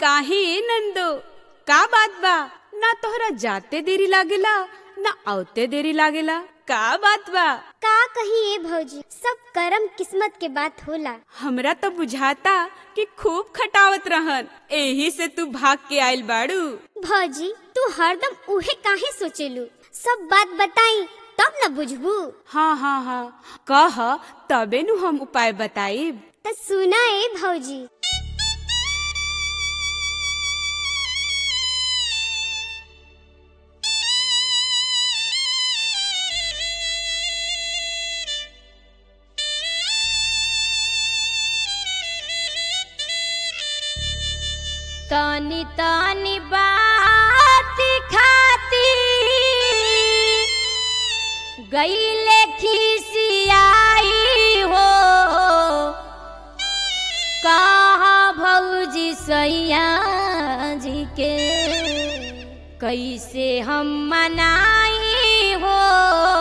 काहे नंदो का बात बा ना तोहरा जाते देरी लागेला ना आवते देरी लागेला का बात बा का कही ए भौजी सब करम किस्मत के बात होला हमरा तो बुझाता कि खूब खटावत रहन एही से तू भाग के आइल बाड़ू भौजी तू हरदम उहे काहे सोचेलू सब बात बताई तब न बुझबू हाँ हाँ हाँ कह तबे नु हम उपाय बताइब त सुना ए भौजी तनी तनी बात खाती गईले खिसियाई हो कहा भौजी सैया जी के कैसे हम मनाई हो